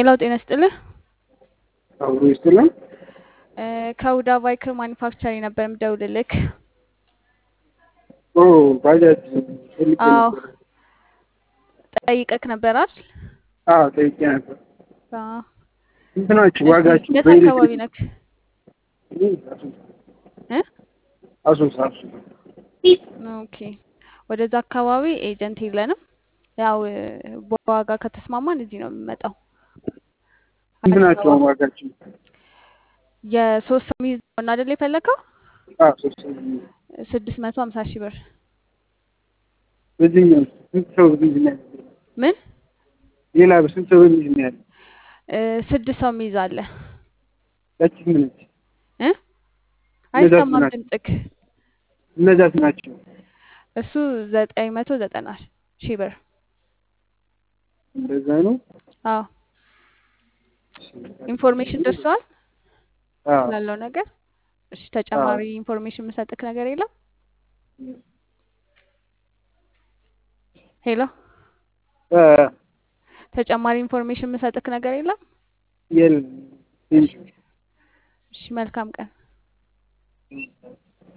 ሄሎ ጤና ይስጥልህ። አብሮ ይስጥልን። እ ከሁዳ ባይክር ማኒፋክቸሪ ነበር የምደውልልክ። ኦ ባጃጅ ፈልጌ አዎ ነበር። ጠይቀክ ነበር አይደል? አዎ ጠይቄ ነበር። አዎ። ስንት ናችሁ እሺ ዋጋችሁ? የት አካባቢ ነክ? እኔ አሶሳ እ አሶሳ አሶሳ። ኦኬ ወደዛ አካባቢ ኤጀንት የለንም። ያው እ በዋጋ ከተስማማን እዚህ ነው የሚመጣው። ስንት አዲስ ናችሁ አበባ አሁን ዋጋችሁ? የሶስት ሰው የሚይዝ ነው አይደል የፈለከው? አዎ ሶስት ሰው ነው። ስድስት መቶ ሀምሳ ሺህ ብር በዚህኛው ስንት ሰው ቢይዝ ነው ያለው? ምን ሌላ ስንት ሰው ቢይዝ ነው ያለው? እ ስድስት ሰው የሚይዝ አለ ያቺ ምን ነች? እ እነዛስ አይሰማም ናቸው? ድምፅክ። እነዛስ ናቸው? እሱ ዘጠኝ መቶ ዘጠና ሺህ ብር። እንደዛ ነው። አዎ ኢንፎርሜሽን ደርሰዋል አዎ ስላለው ነገር። እሺ አዎ ተጨማሪ ኢንፎርሜሽን የምሰጥክ ነገር የለም? ሄሎ እ ተጨማሪ ኢንፎርሜሽን የምሰጥክ ነገር የለም? የለም። እሺ ቴንኪው እሺ መልካም ቀን።